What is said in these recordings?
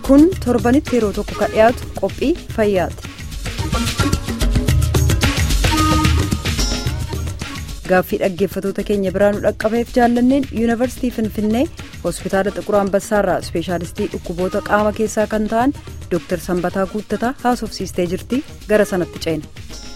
kun torbanitti yeroo tokko kan dhiyaatu qophii fayyaati. gaaffii dhaggeeffatoota keenya biraa nu dhaqqabeef jaallanneen yuunivarsiitii finfinnee hospitaala xiqur ambassaarraa ispeeshaalistii dhukkuboota qaama keessaa kan ta'an dooktar sanbataa guuttataa haasofsiistee jirti gara sanatti ceena.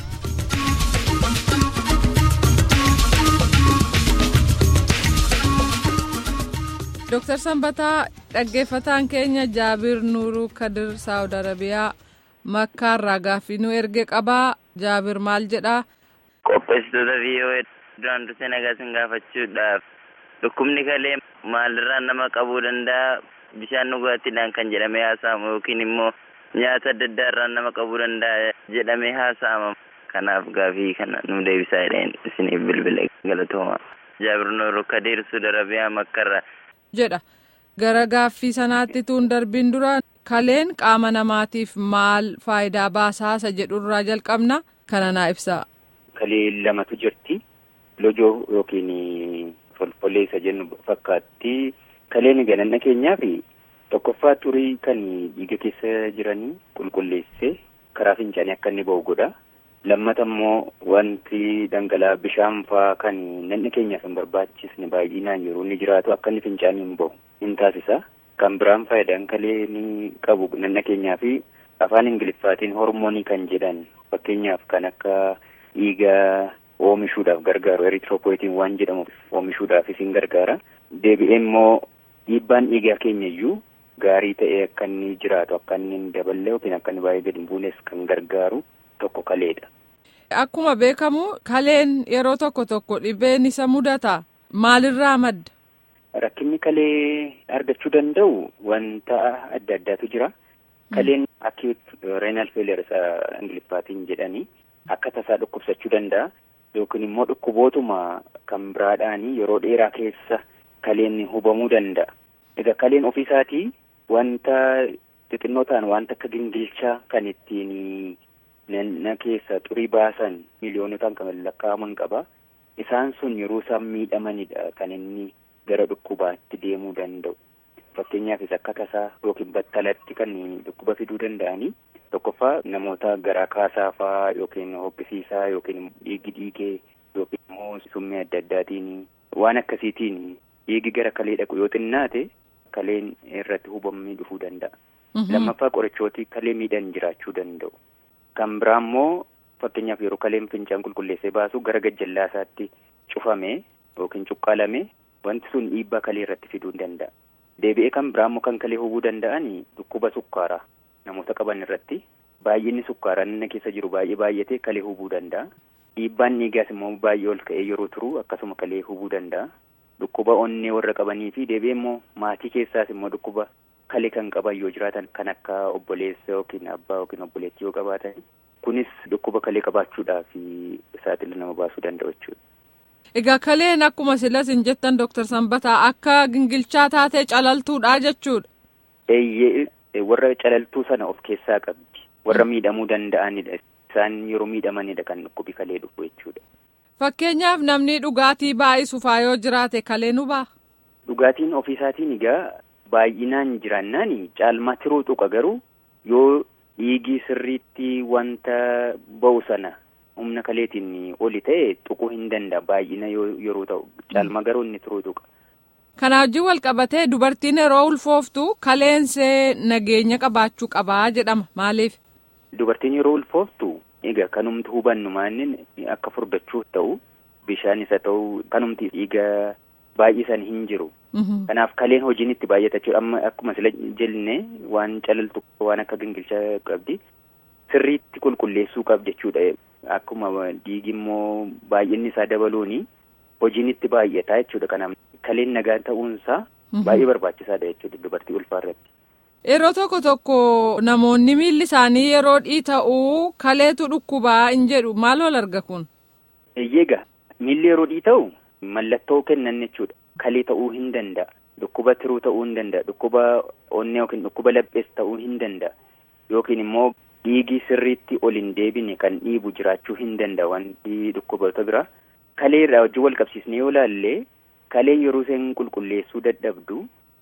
Dooktar Sanbataa dhaggeeffataan keenya Jaabir Nuuruu Kadir Saawud Arabiyaa Makkaarraa gaaffii nu erge qabaa Jaabir maal jedhaa? Qopheessitoota VOA duraan dursee nagaa sin gaafachuudhaaf dhukkubni kalee maalirraa nama qabuu danda'a bishaan dhugaatiidhaan kan jedhamee haasa'amu yookiin immoo nyaata adda addaa irraa nama qabuu danda'a jedhamee haasa'ama. Kanaaf gaaffii kana nu deebisaa jedheen isiniif bilbila galatooma. Jaabir Nuuruu Kadir Saawud Arabiyaa Makkaarraa. jedha gara gaaffii sanaatti tuun darbiin dura kaleen qaama namaatiif maal faayidaa baasaasa jedhurraa jalqabna kana naa ibsaa. Kalee lamatu jirti lojoo yookiin folfolleessa jennu fakkaatti kaleen gananna keenyaa fi tokkoffaa turii kan dhiiga keessa jiranii qulqulleessee karaa fincaanii akka inni ba'u godha. lammata immoo wanti dhangala'aa bishaan faa kan nanna keenyaaf hin barbaachisne baay'inaan yeroo inni jiraatu akka inni fincaanii hin bahu hin taasisa. Kan biraan faayidaan kalee ni qabu nanna keenyaa fi afaan ingiliffaatiin hormoonii kan jedhan fakkeenyaaf kan akka dhiiga oomishuudhaaf gargaaru eritiroopoetiin waan jedhamu oomishuudhaafis hin gargaara. Deebi'ee immoo dhiibbaan dhiigaa keenya iyyuu gaarii ta'ee akka inni jiraatu akka inni hin daballe yookiin akka inni baay'ee gadi hin buunes kan gargaaru tokko kaleedha. Akkuma beekamu kaleen yeroo tokko tokko dhibeen isa mudata maalirraa madda? Rakkinni kalee argachuu danda'u wanta adda addaatu jira. Kaleen acute renal failure isa ingiliffaatiin jedhanii akka tasaa dhukkubsachuu danda'a. Yookiin immoo dhukkubootuma kan biraadhaanii yeroo dheeraa keessa kaleen hubamuu danda'a. Egaa kaleen ofiisaatii wanta xixinnoo ta'an wanta akka gingilchaa kan ittiin nanna keessa xurii baasan miiliyoonotaan kan lakkaa'aman qaba. Isaan sun yeroo isaan miidhamanidha kan inni gara dhukkubaatti deemuu danda'u. Fakkeenyaafis akka tasaa yookiin battalatti kan dhukkuba fiduu danda'anii tokkoffaa namoota garaa kaasaa fa'aa yookiin hoqqisiisaa yookiin dhiigi dhiigee yookiin immoo summii adda addaatiin waan akkasiitiin dhiigi gara kalee dhaqu yoo xinnaate kaleen irratti hubamanii dhufuu danda'a. Lammaffaa qorichooti kalee miidhan jiraachuu danda'u. Kan biraa immoo fakkeenyaaf yeroo kaleen fincaan qulqulleessee baasu gara gajjallaasaatti cufame yookiin cuqqaalame wanti sun dhiibbaa kalee irratti fiduu danda'a. Deebi'ee kan biraa immoo kan kalee hubuu danda'an dhukkuba sukkaaraa namoota qaban irratti baay'inni sukkaaraa nanna keessa jiru baay'ee baay'atee kalee hubuu danda'a. Dhiibbaan dhiigaas immoo baay'ee ol ka'ee yeroo turu akkasuma kalee hubuu danda'a. Dhukkuba onnee warra qabanii fi deebi'ee immoo maatii keessaas immoo dhukkuba kalee kan qaban yoo jiraatan kan akka obboleessa yookiin abbaa yookiin obboleettii yoo qabaatan kunis dhukkuba kalee qabaachuudhaaf saaxila nama baasuu danda'u jechuudha. Egaa kaleen akkuma silas hin jettan Dooktar Sanbataa akka gingilchaa taatee calaltuudha jechuudha. Eeyyee warra calaltuu sana of keessaa qabdi. Warra miidhamuu danda'anidha. Isaan yeroo miidhamanidha kan dhukkubi kalee dhufu jechuudha. Fakkeenyaaf namni dhugaatii baay'isu faa yoo jiraate kalee nu ba'a. Dhugaatiin ofiisaatiin egaa baay'inaan jiraannaan caalmaa tiruu tuqa garuu yoo dhiigii sirriitti wanta ba'u sana humna kaleetiin oli ta'e tuquu hin danda'a baay'ina yeroo ta'u caalmaa garuu inni tiruu tuqa. Kana wajjin wal qabatee dubartiin yeroo ulfooftu kaleensee nageenya qabaachuu qabaa jedhama maaliif? Dubartiin yeroo ulfooftu egaa kanumti hubannu maannin akka furdachuuf ta'u bishaan isa ta'u kanumti dhiiga baay'isan hin jiru. Kanaaf kaleen hojiin itti baay'ata jechuudha. Amma akkuma sila jenne waan calaltu waan akka gingilchaa qabdi. Sirriitti qulqulleessuu qabdi jechuudha. Akkuma dhiigi immoo baay'inni isaa dabaluuni hojiin itti baay'ata jechuudha. Kanaaf kaleen nagaa ta'uunsaa baay'ee barbaachisaadha jechuudha dubartii ulfaa irratti. Yeroo tokko tokko namoonni miilli isaanii yeroo dhiita'uu kaleetu dhukkubaa hin jedhu maal ol arga kun? Eeyyega miilli yeroo dhiita'u mallattoo kennan jechuudha. Kalee ta'uu hin danda'a. Dhukkuba tiruu ta'uu hin danda'a. Dhukkuba onnee yookiin dhukkuba laphees ta'uu hin danda'a. Yookiin immoo dhiigii sirriitti ol hin deebine kan dhiibu jiraachuu hin danda'a wanti dhukkuboota biraa. Kalee irraa wajjin wal qabsiisnee yoo ilaalle kaleen yeroo isheen qulqulleessuu dadhabdu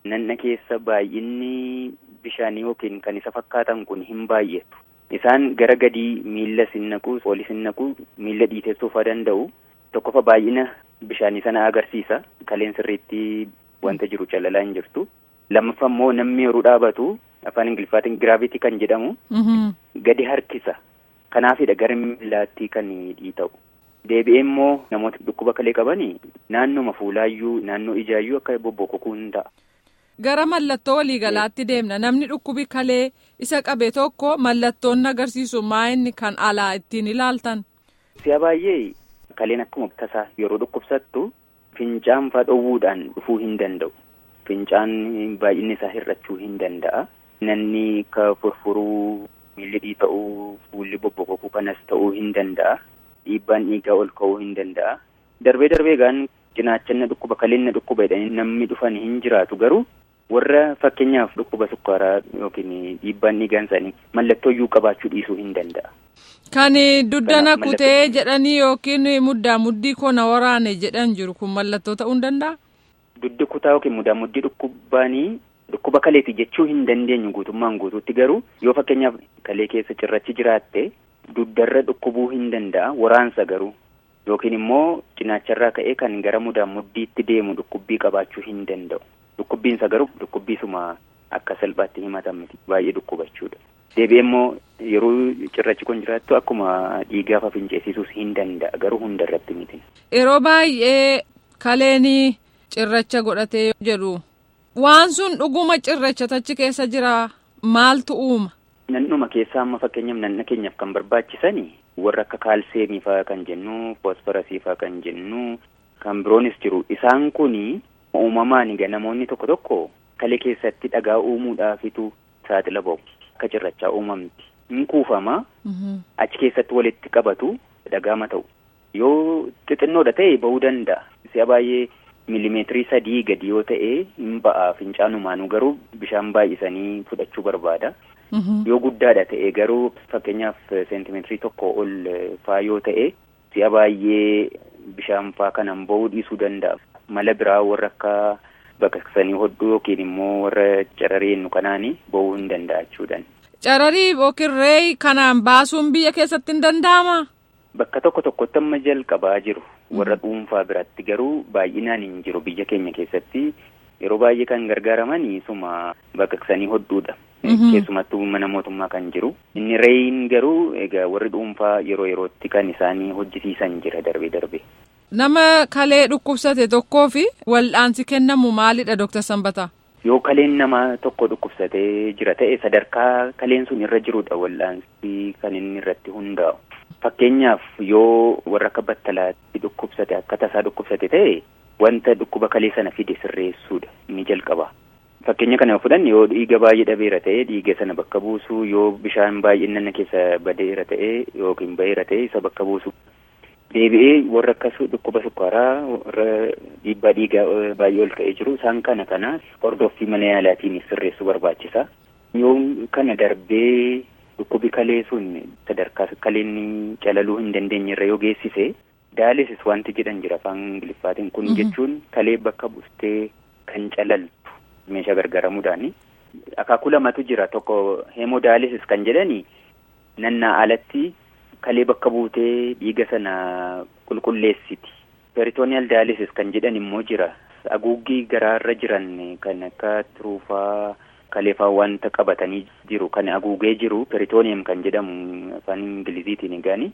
nanna keessa baay'inni bishaanii yookiin kan isa fakkaatan kun hin baay'atu. Isaan gara gadii miilla sin naqu, olis hin naqu, miilla dhiitessuufaa danda'u. Tokkofa baay'ina bishaanii sana agarsiisa. Kaleen sirriitti wanta jiru calalaa hin jirtu. Lammaffaa immoo namni yeroo dhaabatu afaan Ingiliffaatiin giraavitii kan jedhamu gadi harkisa. Kanaafidha gara miillaatti kan dhiita'u. Deebi'ee immoo namoota dhukkuba kalee qabanii naannoma fuulaayyuu naannoo ijaayyuu akka bobbokokuu hin ta'a. Gara mallattoo waliigalaatti deemna namni dhukkubi kalee isa qabe tokko mallattoon agarsiisu maa inni kan alaa ittiin ilaaltan. Si'a baay'ee kaleen akkuma tasaa yeroo dhukkubsattu fincaan faa dhowwuudhaan dhufuu hin danda'u. Fincaan baay'inni isaa hir'achuu hin danda'a. Nanni akka furfuruu miilli dhiita'uu fuulli bobbokokuu kanas ta'uu hin danda'a. Dhiibbaan dhiigaa ol ka'uu hin danda'a. Darbee darbee gaan cinaachanna dhukkuba kaleen dhukkuba jedhanii namni dhufan hin jiraatu garuu warra fakkeenyaaf dhukkuba sukkaaraa yookiin dhiibbaan dhiigaan isaanii mallattoo iyyuu qabaachuu dhiisuu hin danda'a. Kan duddana kutee jedhanii yookiin muddaa muddii kona waraane jedhan jiru kun mallattoo ta'uu hin danda'a? Duddi kutaa yookiin muddaa muddii dhukkubaanii dhukkuba kaleeti jechuu hin dandeenyu guutummaan guutuutti garuu yoo fakkeenyaaf kalee keessa cirrachi jiraatte duddarra dhukkubuu hin danda'a waraansa garuu yookiin immoo cinaacharraa ka'ee kan gara mudaa muddiitti deemu dhukkubbii qabaachuu hin danda'u. Dhukkubbiinsa garuu dhukkubbiisuma akka salphaatti himatan miti baay'ee dhukkubachuudha. Deebi'ee immoo yeroo cirrachi kun jiraattu akkuma dhiigaa finceessisuus hin danda'a garuu hunda irratti miti. Yeroo baay'ee kaleen cirracha godhatee jedhu waan sun dhuguma cirracha tachi keessa jira maaltu uuma? Nannuma keessaa amma fakkeenyaaf nanna keenyaaf kan barbaachisani warra akka kaalseemii fa'aa kan jennu foosfarasii fa'aa kan jennu kan biroonis jiru isaan kuni uumamaan namoonni tokko tokko kalee keessatti dhagaa uumuudhaafitu saaxila ba'u akka cirrachaa uumamti hin kuufama achi keessatti walitti qabatu dhagaama ta'u yoo xixinnoodha ta'e ba'uu danda'a si'a baay'ee miilimeetirii sadii gadi yoo ta'e hin ba'a fincaanumaanuu garuu bishaan baay'isanii fudhachuu barbaada. Yoo guddaadha ta'e garuu fakkeenyaaf seentimeetirii tokko ol faa yoo ta'e si'a baay'ee bishaan faa kanan ba'uu dhiisuu danda'a. Mala biraa warra akka baqaqsanii hodhuu yookiin immoo warra cararii jennu kanaani ba'uu hin danda'a jechuudhaan. Cararii yookiin reeyi kanaan baasuun biyya keessatti hin danda'amaa? Bakka tokko tokkotti amma jalqabaa jiru. Warra dhuunfaa biratti garuu baay'inaan hin jiru biyya keenya keessatti yeroo baay'ee kan gargaaraman suma baqaqsanii hodhuudha. Keessumattuu mana mootummaa kan jiru. Inni reeyin garuu egaa warri dhuunfaa yeroo yerootti kan isaanii hojjisiisan jira darbee darbee. Nama kalee dhukkubsate tokkoo fi wal'aansi kennamu maalidha Dooktar Sanbataa? Yoo kaleen nama tokko dhukkubsatee jira ta'e sadarkaa kaleen sun irra jirudha wal'aansi kan inni irratti hundaa'u. Fakkeenyaaf yoo warra akka battalaatti dhukkubsate akka tasaa dhukkubsate ta'e wanta dhukkuba kalee sana fide sirreessuudha inni jalqaba. Fakkeenya kana fudhanne yoo dhiiga baay'ee dhabeera ta'e dhiiga sana bakka buusuu yoo bishaan baay'inaan keessa badeera ta'e yookiin baheera ta'e isa bakka buusu. Deebi'ee warra akkas dhukkuba sukkaaraa warra dhiibbaa dhiigaa baay'ee ol ka'ee jiru isaan kana kana hordoffii mana yaalaatiin sirreessuu barbaachisa. Yoo kana darbee dhukkubi kalee sun sadarkaa kaleen calaluu hin dandeenye irra yoo geessise daalisis wanti jedhan jira afaan ingiliffaatiin kun jechuun kalee bakka buustee kan calaltu meeshaa gargaaramuudhaani. Akaakuu lamatu jira tokko hemodaalisis kan jedhani nannaa alatti kalee bakka buutee dhiiga sana qulqulleessiti. Peritooniyaal daalisis kan jedhan immoo jira. Haguuggii garaarra jiran kan akka tiruufaa kaleefaa wanta qabatanii jiru kan haguugee jiru peritooniyam kan jedhamu afaan ingiliziitiin egaani.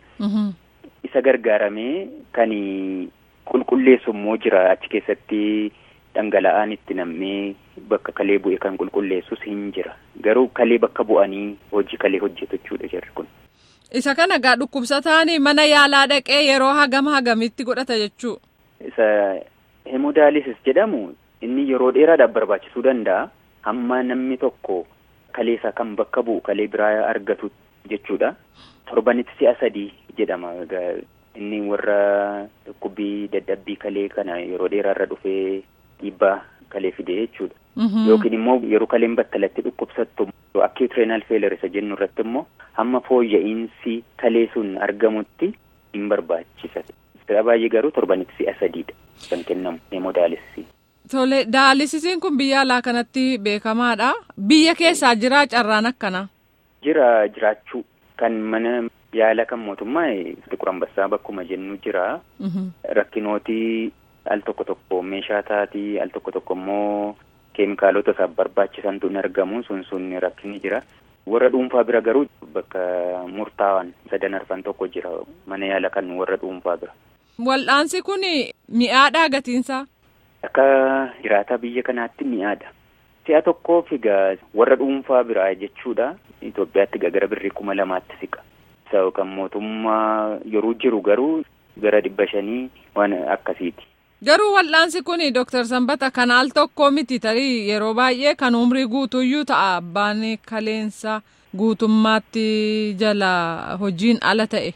Isa gargaaramee kan qulqulleessu immoo jira achi keessatti dhangala'aan itti nammee bakka kalee bu'e kan qulqulleessus hin jira. Garuu kalee bakka bu'anii hojii kalee hojjetu jechuudha jarri kun. Isa kana gaa dhukkubsataan mana yaalaa dhaqee yeroo hagam hagamitti godhata jechuu. Isa hemodaalisis jedhamu inni yeroo dheeraadhaaf barbaachisuu danda'a. Hamma namni tokko kalee isaa kan bakka bu'u kalee biraa argatu jechuudha. Torbanitti si'a sadii jedhama. Inni warra dhukkubbii dadhabbii kalee kana yeroo dheeraarra dhufee dhiibbaa kalee fide jechuudha. Yookiin immoo yeroo kaleen battalatti dhukkubsattu acute renal failure isa jennu irratti immoo hamma fooyya'insi kalee sun argamutti hin barbaachisa. Si'a baay'ee garuu torbanitti si'a sadiidha kan kennamu hemodaalisii. Tole daallisisiin kun biyya alaa kanatti beekamaadha. Biyya keessaa jira carraan akkana. Jira jiraachuu kan mana yaala kan mootummaa xiqur ambassaa bakkuma jennu jira. Rakkinooti al tokko tokko meeshaa taatii al tokko tokko immoo keemikaalota isaaf barbaachisantu hin argamu sun sun rakkinni jira. Warra dhuunfaa bira garuu bakka murtaawaan sadan arfan tokko jira mana yaala kan warra dhuunfaa bira. Wal'aansi kun mi'aadhaa gatiinsaa? Akka jiraataa biyya kanaatti mi'aadha. Si'a tokkoof egaa warra dhuunfaa biraa jechuudha. Itoophiyaatti gara birrii kuma lamaatti siqa. Isa kan mootummaa yeroo jiru garuu gara dhibba shanii waan akkasiiti. Garuu wal'aansi kun Dooktar Sanbata kan al tokko miti tarii yeroo baay'ee kan umrii guutuyyuu ta'a abbaan kaleensa guutummaatti jala hojiin ala ta'e.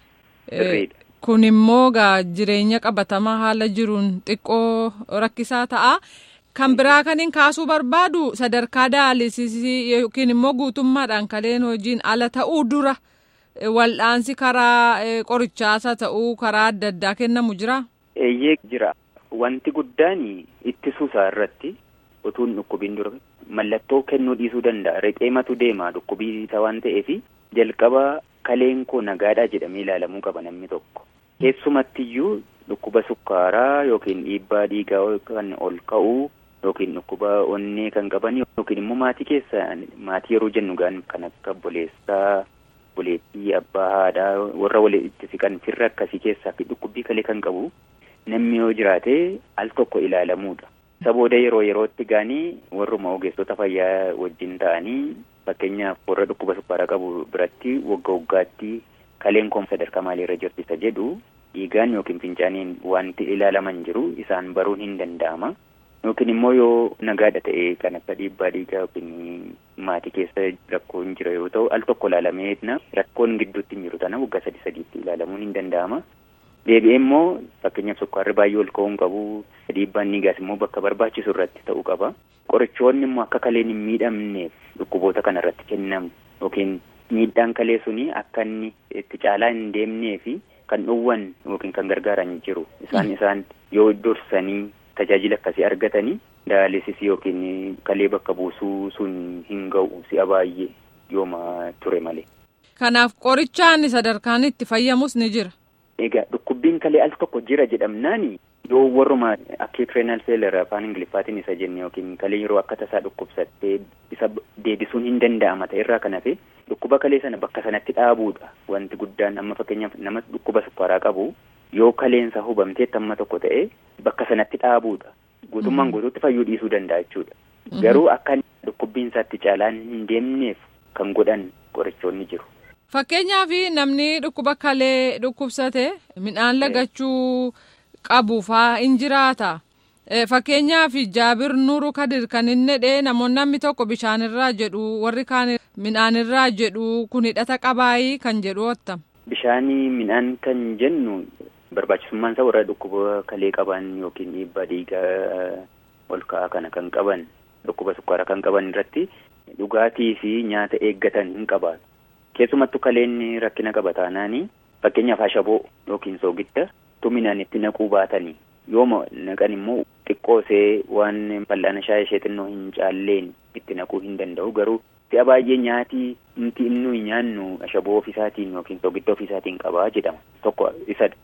Kun immoo gaa jireenya qabatamaa haala jiruun xiqqoo rakkisaa ta'a. Kan biraa kaniin kaasuu barbaadu sadarkaa daalisisii yookiin immoo guutummaadhaan kaleen hojiin ala ta'uu dura wal'aansi karaa qorichaasa ta'uu karaa adda addaa kennamu jira. Eeyyee jira. Wanti guddaan ittisuu isaa irratti utuu hin dhukkubin dura mallattoo kennuu dhiisuu danda'a. Reqeematu deema dhukkubii isa waan ta'eef jalqaba kaleen koo nagaadhaa jedhamee ilaalamuu qaba namni tokko. Keessumattiyyuu dhukkuba sukkaaraa yookiin dhiibbaa dhiigaa kan ol ka'uu yookiin dhukkuba onnee kan qaban yookiin immoo maatii keessa maatii yeroo jennu gaan kan akka obboleessaa, obboleettii, abbaa, haadhaa warra walitti siqan firra akkasii keessaa fi dhukkubbii kalee kan qabu namni yoo jiraate al tokko ilaalamuudha. Isa booda yeroo yerootti gaanii warruma ogeessota fayyaa wajjin ta'anii fakkeenyaaf warra dhukkuba sukkaaraa qabu biratti wagga waggaatti kaleen koom sadarkaa maaliirra jirti isa jedhu dhiigaan yookiin fincaaniin wanti ilaalaman jiru isaan baruun hin danda'ama. Yookiin immoo yoo nagaadha ta'e kan akka dhiibbaa dhiigaa yookiin maatii keessa rakkoon jira yoo ta'u al tokko ilaalamee rakkoon gidduutti hin jiru tana waggaa sadi sadiitti ilaalamuun hin danda'ama. Deebi'ee immoo fakkeenyaaf sukkaarri baay'ee ol ka'uu hin qabu. Dhiibbaan dhiigaas immoo bakka barbaachisu irratti ta'uu qaba. Qorichoonni immoo akka kaleen hin miidhamneef dhukkuboota kana irratti kennamu yookiin miidhaan kalee suni akka inni itti caalaa hin deemnee fi kan dhowwan yookiin kan gargaaran jiru. Isaan isaan yoo dursanii tajaajila akkasii argatanii daalisisii yookiin kalee bakka buusuu sun hin ga'u si'a baay'ee yooma ture malee. Kanaaf qorichaan sadarkaan itti fayyamus ni jira. Egaa dhukkubbiin kalee al tokko jira jedhamnaani yoo warruma acute renal failure afaan ingiliffaatiin isa jenne yookiin kalee yeroo akka tasaa dhukkubsattee isa deebisuun hin danda'ama ta'e irraa kan hafe dhukkuba kalee sana bakka sanatti dhaabuudha wanti guddaan amma fakkeenyaaf nama dhukkuba sukkaaraa qabu yoo kaleensa hubamteetti amma tokko ta'e bakka sanatti dhaabuudha guutummaan guutuutti fayyuu dhiisuu danda'a jechuudha garuu akka dhukkubbiin isaatti caalaan hin deemneef kan godhan qorichoonni jiru. Fakkeenyaaf namni dhukkuba kalee dhukkubsate midhaan lagachuu qabu faa hin jiraata. Fakkeenyaaf Jaabir Nuuru Kadir kan inni dhee namoonni namni tokko bishaanirraa jedhu warri kaan midhaanirraa jedhu kun hidhata qabaayii kan jedhu otta. Bishaanii midhaan kan jennu barbaachisummaan isaa warra dhukkuba kalee qaban yookiin dhiibbaa dhiigaa ol ka'aa kana kan qaban dhukkuba sukkaaraa kan qaban irratti dhugaatii fi nyaata eeggatan hin qabaatu. Keessumattuu kaleen rakkina qaba taanaani fakkeenyaaf ashaboo yookiin soogidda tuminaan itti naquu baatanii yooma naqan immoo xiqqoosee waan fal'aana shaayii ishee xinnoo hin caalleen itti naquu hin danda'u garuu si'a baay'ee nyaatii nuti inni nyaannu ashaboo ofisaatiin yookiin soogidda ofisaatiin qabaa jedhama tokko isadha.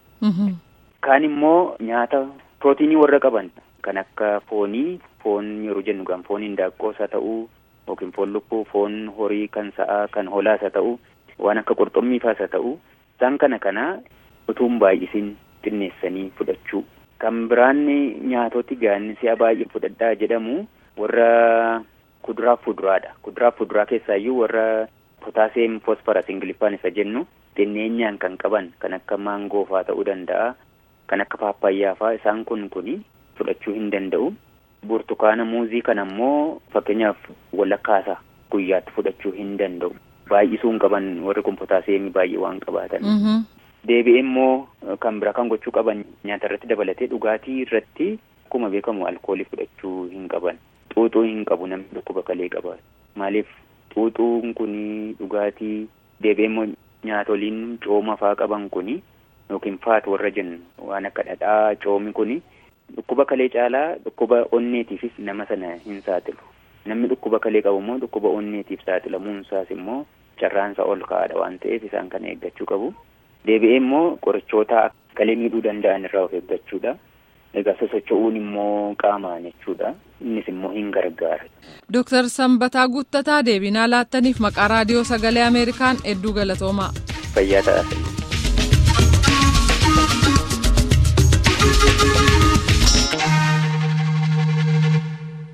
Kaan immoo nyaata pirootiinii warra qaban kan akka foonii foon yeroo jennu kan foon hindaaqqoos haa ta'uu yookiin foon lukkuu foon horii kan sa'aa kan holaas haa ta'u waan akka qurxummii faas haa ta'u isaan kana kana utuun baay'isin xinneessanii fudhachuu kan biraan nyaatoti gaanni si'a baay'ee fudhadhaa jedhamu warra kuduraaf fuduraadha kuduraaf fuduraa keessaayyuu warra potaaseem fosfaras ingiliffaan isa jennu xinneenyaan kan qaban kan akka maangoo faa ta'uu danda'a kan akka paappaayyaa faa isaan kun kuni fudhachuu hin danda'u. burtukaana muuzii kana immoo fakkeenyaaf walakkaasaa guyyaatti fudhachuu hin danda'u baay'isuu hin qaban warri kun potaaseemii baay'ee waan qabaatan. Deebi'ee immoo kan bira kan gochuu qaban nyaata irratti dabalatee dhugaatii irratti akkuma beekamu alkoolii fudhachuu hin qaban xuuxuu hin qabu namni dhukkuba kalee qaba maaliif xuuxuun kun dhugaatii deebi'ee immoo nyaatoliin cooma faa qaban kun yookiin faat warra jennu waan akka dhadhaa coomi kun dhukkuba kalee caalaa dhukkuba onneetiifis nama sana hin saaxilu. Namni dhukkuba kalee qabu immoo dhukkuba onneetiif saaxilamuun isaas immoo carraansa ol ka'aadha waan ta'eef isaan kana eeggachuu qabu. Deebi'ee immoo qorichoota kalee miidhuu danda'an irraa of eeggachuudha. Egaa sosocho'uun immoo qaamaan jechuudha. Innis immoo hin gargaara. Dooktar Sanbataa Guuttataa deebinaa laattaniif maqaa raadiyoo sagalee Ameerikaan hedduu galatoomaa. Fayyaa ta'aa.